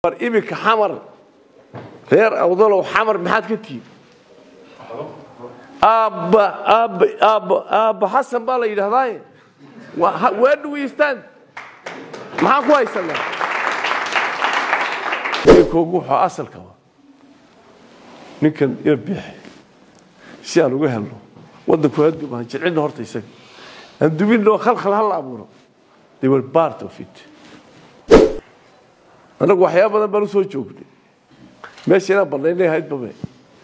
war iminka xamar reer awdalow xamar maxaad ka tihiin aabba aabba aabba aabba xasan baa la yidhahdaaye where do we stand maxaan ku haysanaa koogu wuxuu asalka wa ninkan ina biixi si aan uga helno waddanku hadum aan jilcinno horta isaga aan dubinno khalkhal hala abuuro they were part of it annagu waxyaaba badan baan usoo joognay meesha inaan bannaynay ahayd babe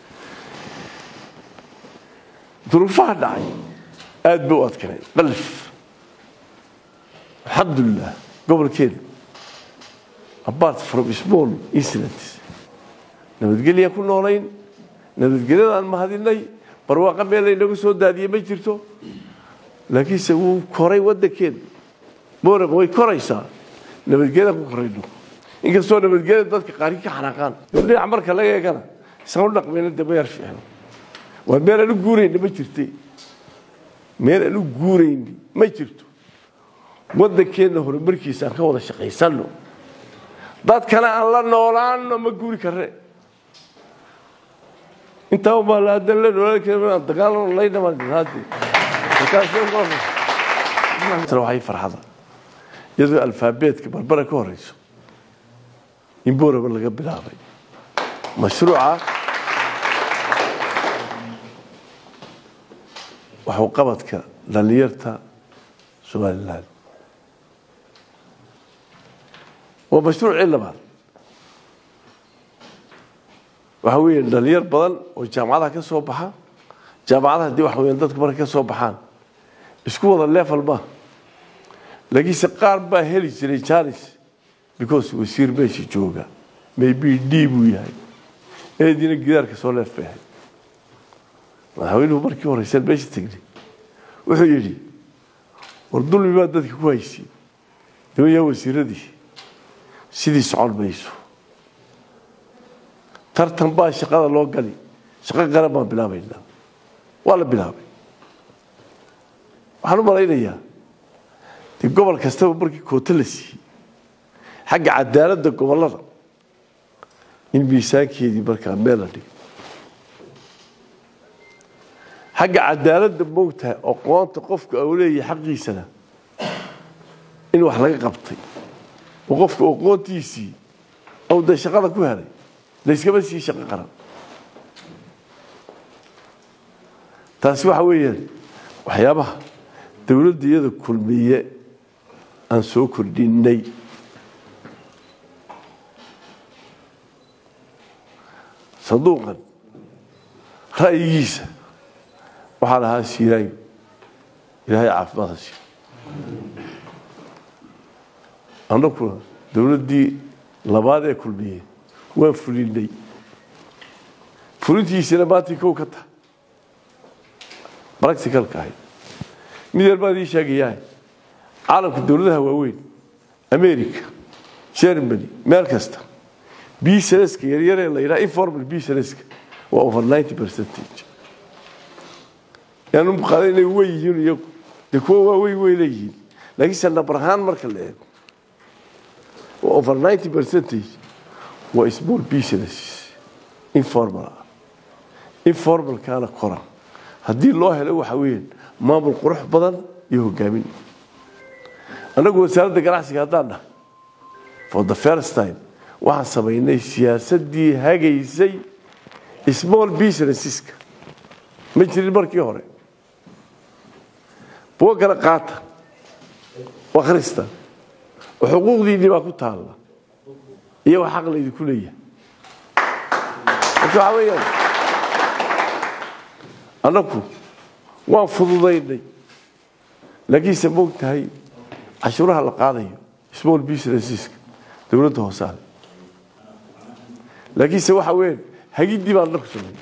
duruufaha dhacay aad bay u adkanay qalif alxamdulilah gobolkeena apart from small incidents nabadgelyaan ku noolayn nabadgelyadaan mahadinay barwaaqa meel laynaga soo daadiyey ma jirto laakiinse wuu koray waddankeena mooraq way koraysaa nabadgelyadaan ku korayno inkastoo nabadgelyada dadka qaarkii ka xanaaqaan dhinac marka laga eegana isaan u dhaqmayna de mayar fiicno waa meel aan u guurayna ma jirte meel aan u guurayni ma jirto waddankeenna horumarkiisa aan ka wada shaqaysanno dadkana aan la noolaano ma guuri karre intaa baa la hadan la noolaan karin dagaalano laynamaade waxay farxada iyadoo alfaabeetka barbara ka horeyso in booraba laga bilaabay mashruuca waxuu qabadka dhalinyarta somalilan waa mashruucii labaad waxa weeye dhalinyar badan oo jaamacadaha ka soo baxa jaamacadaha haddii waxa weyan dadku markay ka soo baxaan isku wada level ma laakiinse qaar baa heli jiray janis because wasiir meesha jooga maybe d buu yahay eediina gidaarka soo leef bay ahayd madaxweynuhu markii horeysan meesha tegnay wuxuu yidhi war dulmi baa dadka ku haysiin nimanyaa wasiiradii sidii socon mayso tartan baa shaqada loo gali shaqo qaran baan bilaabaynaa waa la bilaabay waxaan u malaynayaa dee gobol kastaba markii kooto la siiyey xagga cadaaladda gobollada in miisaankeedii markaa meel la dhigay xagga cadaaladda moogtahay aqoonta qofka uu leeyahay xaqiisana in wax laga qabtay oo qofka aqoontiisii ou dee shaqada ku helay layskama sii shaqo qaran taasi waxa weeyaan waxyaabaha dowladda iyada kulmiye aan soo kordhinay sanduuqan ra'yigiisa waxaa lahaa siiraayo ilaahay caafimaad ha siiyo annaguna dowladdii labaad ee kulmiye waan fulinay fulintiisina maantii kow ka taha practicalka ahayd mid yar baan ii sheegayaa caalamka dowladaha waaweyn america germany meel kasta bsnska yaryaree la yidhaha informal bsnska waa over ninety percentage yaan u qaaday inay wey yihiin iyagu dee kuwa waaweyn way leeyihiin laakiinse nabar ahaan marka la eego waa over ninety percentage waa small business informal ah informalkaana koran haddii loo helo waxa weeyaan maamul qurux badan iyo hogaamin annagu wasaaradda ganacsiga haddaan dhahay for the first time waxaan samaynay siyaasaddii hagaysay small businesseska ma jirin markii hore bugo kala qaata akhrista oo xuquuqdiinnii baa ku taalla iyo wax xaq laydinku leeyahay marka waxaa weeyaan annagu waan fududaynay laakiinse moog tahay cashuuraha la qaadayo small businesseska dowladda hoosaale laakiinse waxa weeyaan hagiddii baan annagu sameynay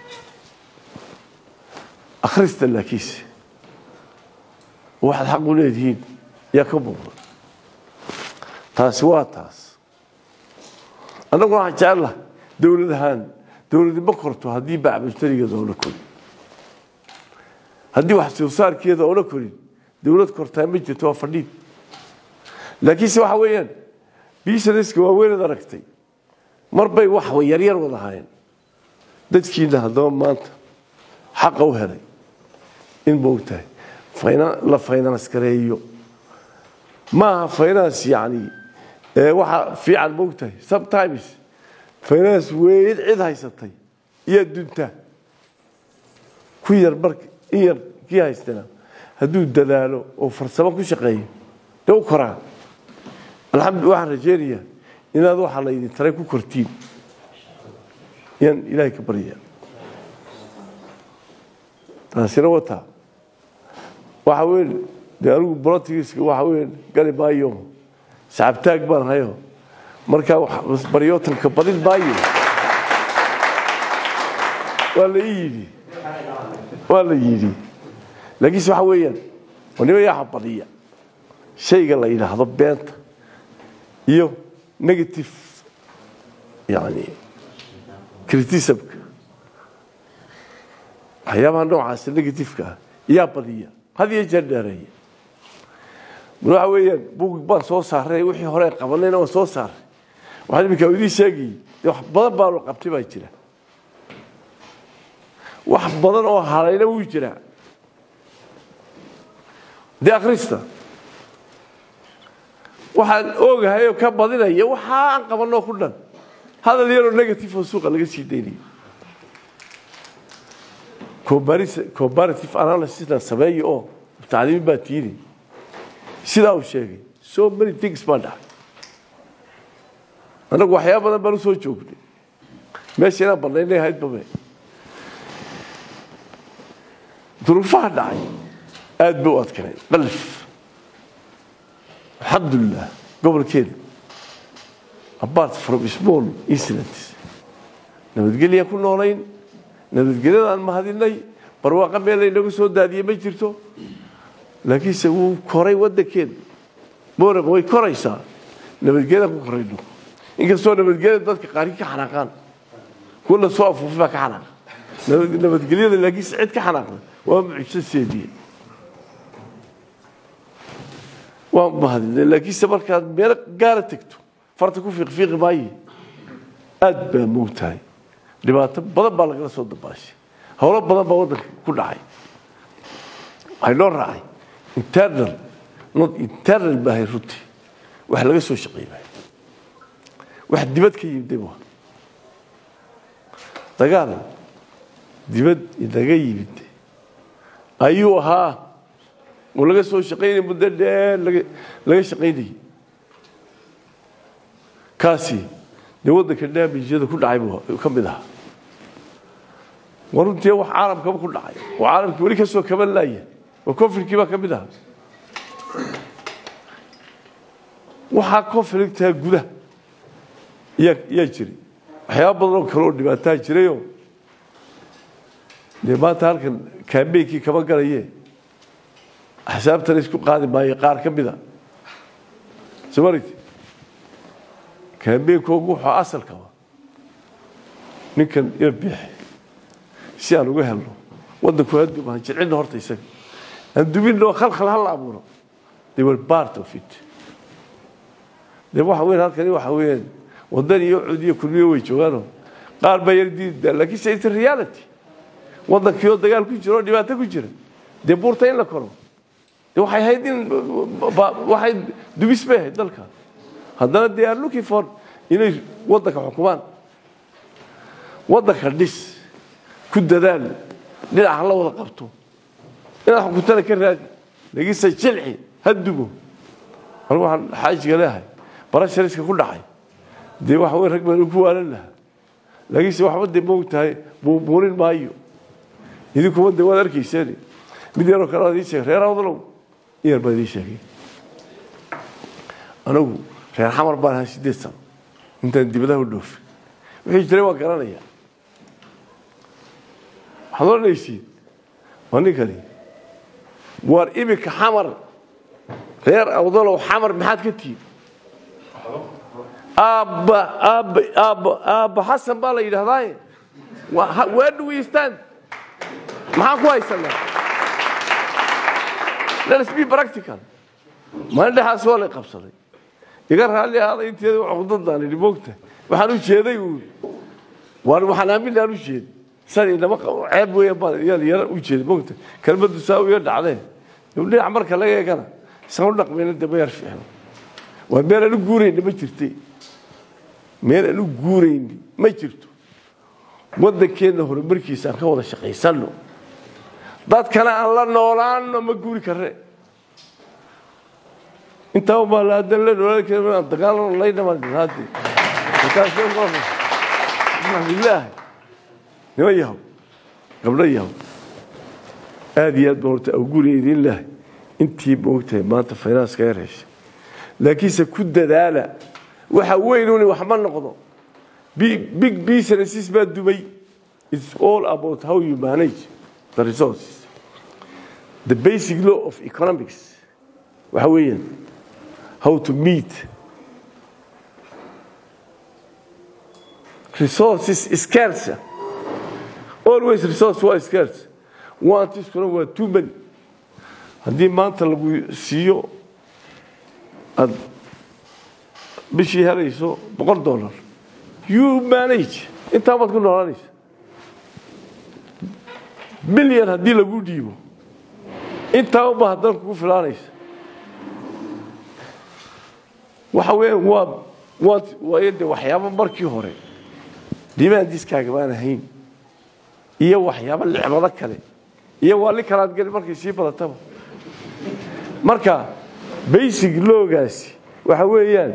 akhrista laakiinse waxaad xaq u leedihiin yaa ka muuqda taasi waa taas annagu waxaan jecel laha dowlad ahaan dowladi ma korto haddii bacmushtarigeeda oona korin haddii wax soo saarkeeda oona korin dowlad kortaa ma jirto waa fadhiid laakiinse waxa weeyaan businesska waaweynaad aragtay mar bay wax yaryar wada haayeen dadkiina haddaba maanta xaqa u helay in moogtahay la finance gareeyo maaha finance yani waxa fiican moogtahay sometimes finance weyd cid haysatay iyo dunta ku yar marka in yar kii haystana hadduu dadaalo oo farsamo ku shaqeeyo dee u koraa alxamdu waxaan rajeynayaa inaad waxaa laydin taray ku kortiin yaan ilaahay ka barya taasina wataa waxa weyn dee anigu bolotigiska waxa weyn gali maayo sacabtaag baan hayo markaa baryootanka badin maayo waa la ii yidhi waa la yidhi laakiinse waxa weeyaan nima yaxa badiya shayga la yidhaahdo beenta iyo negative yani criticismka waxyaabaha noocaasa negativeka ah yaa badiya had iyo jeer dheereeya waxa weeyaan bug baan soo saaray wixii hore qabanayna waan soo saaray waxaan iminkaa idiin sheegayay dee wax badan baanu qabtay baa jira wax badan oo halayna wuu jiraa dee akhrista waxaan ogahay oo ka badinaya waxa aan qabanoo ku dhan hadal yaroo negative oo suuqa laga sii daynayo comparative analysisna sameeya oo tacliimi baa tiini sidaa uu sheegay so many things baa dhacay annagu waxyaaba badan baan u soo joognay meesha inaan banaynay ahayd babe duruufaha dhacay aada bay u adkanay qalif alxamdulilah gobolkeeda apart from small incidents nabadgelya ku noolayn nabadgelyadaan mahadinay barwaaqa meel laynagu soo daadiyey ma jirto laakiinse wuu koray wadankeeda moraq way koraysaa nabadgelyadaan ku korayno inkastoo nabadgelyada dadka qaarkii ka xanaaqaan kuwa la soo afuufay baa ka xanaaqa nabadgelyada laakiinse cid ka xanaaqda waa mucjiso seediye waa mahadinay laakiinse markaad meel gaara tegto farta ku fiiqfiiqi maaye aada baa moogtahay dhibaato badan baa lagala soo dabaashay howlo badan baa waddanka ku dhacay waxay noo raacay internal not internal baahay runtii wax laga soo shaqeeyay wax dibad ka yimid waa dagaal dibad inaga yimid ayuu ahaa oo laga soo shaqaynaya muddo dheer laga laga shaqaynayay kaasi dee waddanka daamijyada ku dhacay buu ka mid ahaa waa runtii wax caalamkaba ku dhacay oo caalamkii weli ka soo kaban laaya oo conflictkii baa ka mid ahaa waxaa conflictaa gudaha yaa yaa jiray waxyaaba badan oo kale oo dhibaataa jirayoo dee maanta halkan kaambeynkii kama galaye axsaabtana isku qaadi maayo qaar ka mida somalit kaambeynkoogu wuxuu asalkaba ninkan ila biixi si aan uga helno waddanku hadum aan jilcinno horta isaga aan dubinno khalkhal hala abuuro they were part of it dee waxa weyn halkani waxa weeyaan waddan iyo cud iyo kulmiyo way joogaanoo qaar baa yar diidaa laakiin se it's reality waddankii oo dagaal ku jira oo dhibaato ku jira dee buurta in la koro dee waxay ahayd in waxay dubis bay ahayd dalka haddana they are looking for inay waddanka xukumaan waddanka dhis ku dadaal dhinac hala wada qabto inaad xukuntana ka raadi lagiinse jilci ha dubo anigu waxaan xaajiga leehay barashariska ku dhacay dee waxa wey rag baan ku waalan lahaa laakiinse waxba dee moog tahay buubuurin maayo idinkuma dee waad arkayseen mid yaroo kale waad ii sheegay reer awdalow in yar baa idiin sheegay anigu reer xamar baan ahaa sideed sano intaan dibadaha u dhoofin wixii jiray waan garanayaa waxaad odhanaysiin waa ninkani waar iminka xamar reer awdalow xamar maxaad ka tihiin aabba aabba aabba aabba xasan baa la yidhahdaaye where do we stand maxaan ku haysanaa let's be practical maalin dhexaas waa lay qabsaday iga raalli ahaada inteeda cuqdadaan idhi moogta waxaan u jeeday uun waan waxaan aamin aan u jeeday san inama ceeb weeyaan baan yaan yara u jeeday mogta kelmaddu saa u yar dhacdee dhinac marka laga eegana isaan u dhaqmayna dee ma yar fiicno waa meel aan u guurayna ma jirtay meel aan u guurayni ma jirto waddankeenna horumarkiisa aan ka wada shaqaysanno dadkana aan la noolaano ma guuri karre intaa baa la hadan la noolaan karin aan dagaalano laynamaan dhiraade markaasbilaahi nima yahow gabdho yahow aada iyo aad baan horta awguriya idin lahay intii moogtahay maanta faynanska yar heshay laakiinse ku dadaala waxa weynuni wax ma noqdo big businesses baa dumay it's all about how you manage the resources the basic law of economics waxa weeyaan how to meet resources scarce always resource waa scarce wantiskuna waa too many haddii maanta lagu siiyo aada bishii helayso boqol dollar you manage intaa baad ku noolanaysa bilyan haddii lagu dhiibo intaa uba haddana kugu filaanaysa waxa weeyaan waa waa waayo dee waxyaabo markii hore dimaandiskaaga baan ahayn iyo waxyaabo licmado kale iyo waa li kalaad geli markay sii badataba marka basic loogaasi waxa weeyaan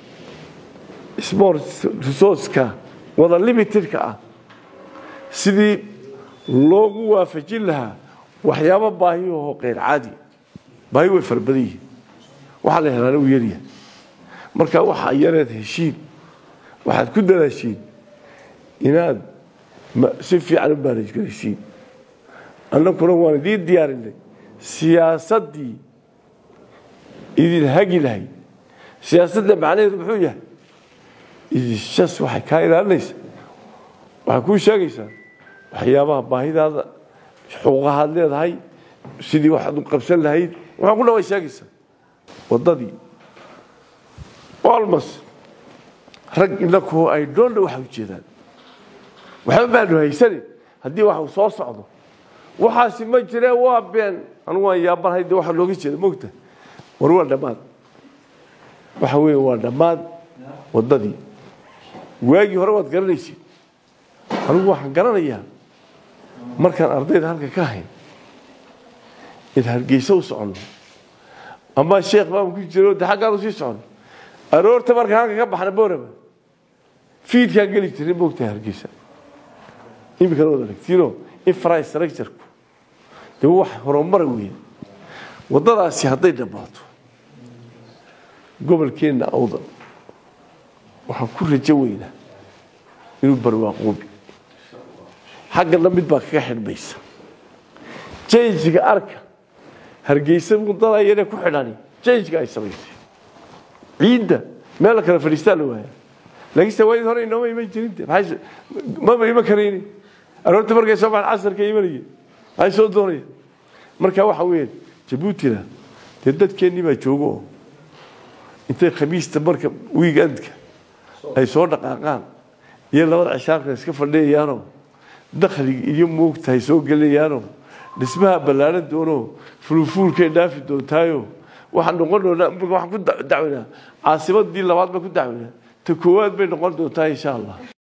sport resourceka wada limitedka ah sidii loogu waafajin lahaa waxyaabo baahiyahoo keyr caadi baahi way fara badan yihiin waxaa la helaana uu yaryahay marka waxaa yareed heshiin waxaad ku dadaashiin inaad si fiican u baanaj garaysiin annaguna waan idiin diyaarinay siyaasaddii idin hagi lahayd siyaasadda macnaheedu muxuu yahay idinshas waxay kaa ilaalinaysaa waxay kuu sheegaysaa waxyaabaha baahidaada xuquuqahaad leedahay sidii waxaad u qabsan lahayd waxaa ku dhaway sheegaysaa waddadii almost rag inaku ay doonna waxa ujeedaan waxba baanu haysanin haddii wax uu soo socdo waxaasi ma jiree waa been anugu waan yaabanahay de waxa looga jeeda mogta war waa dhammaad waxa weeye waa dhammaad waddadii waagii hore waad garanaysid anigu waxaan garanayaa markaan ardayda halka ka hayn in hargeysa u soconno ama sheekh baan ku jiro de xaggaan usii soconno aroorta markaan halka ka baxna boorama fiidkaan geli jiray moogtahay hargeysa iminkana wad aragtiino infrastructureku dee wax horumara weeye waddadaasi hadday dhammaato gobolkeenna awdan waxaan ku rajo weynaa inuu barwaaqoobi xaggana mid baa kaga xidhmaysa janjiga arka hargeysa waddadaa yare ku xidhani janjiga ay samaysay ciidda meel la kala fadhiistaa la waaya laakiinse waayad hore inooma iman jirin maba iman karayni aroorta markay soo baxan casarka imanaya maxay soo doonaya marka waxa weeyaan jabuutina dee dadkeennii baa joogo oo intay khamiista marka wiigandka ay soo dhaqaaqaan iyo labada cishaarka iska fadhiyayaanoo dakhliga iyo moogtahay soo gelinayaanoo dhismaha ballaaran doonoo fulufuulkay dhaafi doontaayo waxaan noqon doonaa waxaan ku dacweynaa caasimadii labaad baan ku dacweynaa ta koowaad bay noqon doontaa insha allah